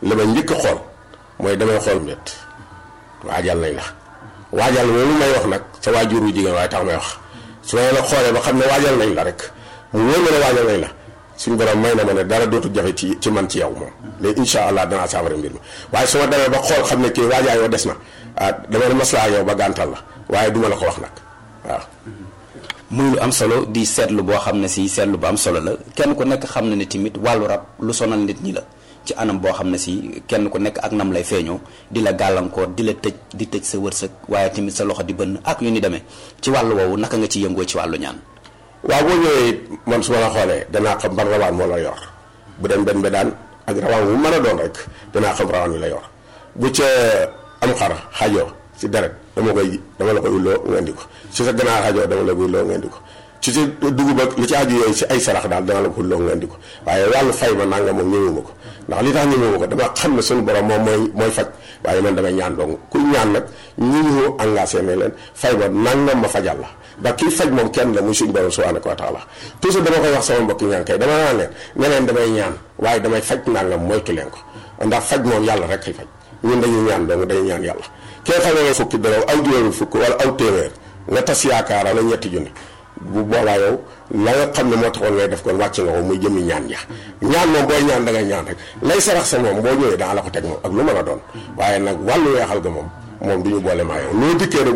li ma njëkk a xool mooy damay xool mbét waajal nañ la waajal loolu may wax nag sa waajuru jigéen waaye tax may wax su ma la xoolee ba xam ne waajal nañ la rek mu wóor ma ne waajal nañ la suñu borom may na ma ne dara dootu jafe ci ci man ci yow moom léegi incha allah danaa saafara mbir mi waaye su ma demee ba xool xam ne kii waajaa yoo des na ah dama ne maslaa yow ba gàntal la waaye duma la ko wax nag waaw muy lu am solo di seetlu boo xam ne si seetlu bu am solo la kenn ku nekk xam na ne tamit wàllu rab lu sonal nit ñi la ci anam boo xam ne si kenn ku nekk ak nam lay feeñoo di la gàllankoor di la tëj di tëj sa wërsëg waaye tamit sa loxo di bënn ak yu ni demee ci wàllu woowu naka nga ci yëngoo ci wàllu ñaan waaw boo ñëwee man su ma la xoolee danaa xam ban rawaan moo la yor bu dem benn bedaan ak rawaan wu mën a doon rek danaa xam rawaan wi la yor bu ca am xar xajoo si deret dama koy dama la koy ulloo nga indi ko si sa ganaar xajoo dama la koy ulloo nga indi ko ci si dugub ak li ci aju yooyu si ay sarax daal dama la ko ulloo nga indi ko waaye wàllu fay ma nanga moom ñëwuma ko ndax li tax ñëwuma ko dama xam ne suñu borom moom mooy mooy faj waaye man damay ñaan dong kuy ñaan nag ñi ñu engagé ne leen fay ma nangam ma fajal la ndax kii faj moom kenn la muy suñu borom subhanahu wa taala toujours dama koy wax sama mbokki ñaan kay dama naan leen ne leen damay ñaan waaye damay faj nangam moytu leen ko ndax faj moom yàlla rek kay faj ñun dañuy ñaan dong dañuy ñaan yàlla kee xam ne fukki dërëm aw juróomi fukk wala aw téeméer nga tas yaakaara la ñetti junni bu boobaa yow la nga xam ne moo taxoon ngay def kon wàcc nga ko muy jëmmi ñaan ja ñaan moom booy ñaan da ngay ñaan rek lay sarax sa moom boo ñëwee daa la ko teg moom ak lu mën a doon waaye nag wàllu weexal ga moom moom du ñu boole maa yow loo dikkee rek